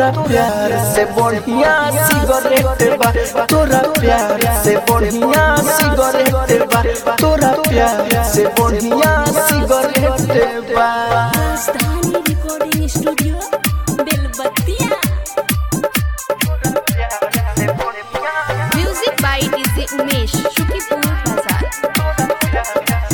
तोरा प्यार से बढ़िया सिगरेट बा तोरा प्यार से बढ़िया सिगरेट बा तोरा प्यार से बढ़िया सिगरेट बा Rajdhani recording studio Belbattiya music by DJ Umesh Shukipur बाजार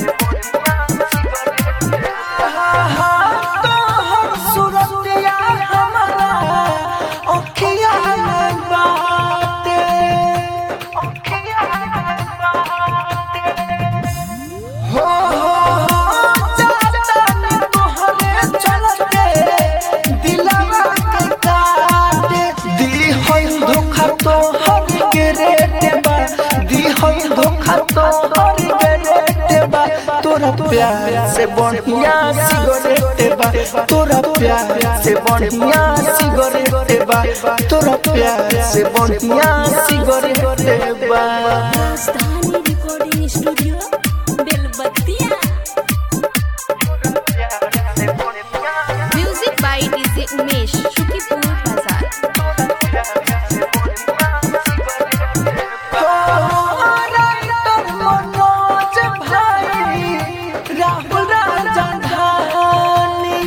तोहर सूरतिया हमारा अखिया में बाटे अखिया में बाटे हो हो चाचा तोहरे चलते दिलवा के काटे दी होई धोखा तोहर के रेट बा दी होई धोखा तोहर के रेट बा तोरा प्यार से बढ़िया सिगरेट बा तोरा प्यार से बढ़िया सिगरेट बा तोरा प्यार से बढ़िया सिगरेट बा Rajdhani recording studio Belbattiya music by DJ Umesh Shukipur बाजार राइटर मनोज भाई राहुल राजधानी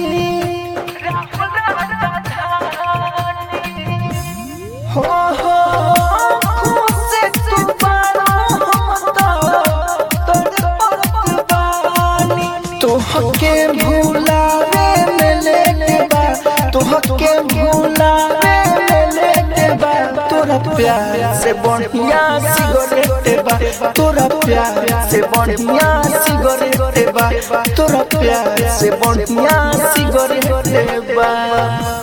हो हो खुशी तू बारो हम तो तोर परवानी तोहके भुलावे में लेके बा तोहके भुलावे में लेके बा तोरा प्यार से बढ़िया सिगरेट बा तोरा प्यार से बढ़िया सिगरेट बा तोरा प्यार से बढ़िया सिगरेट बा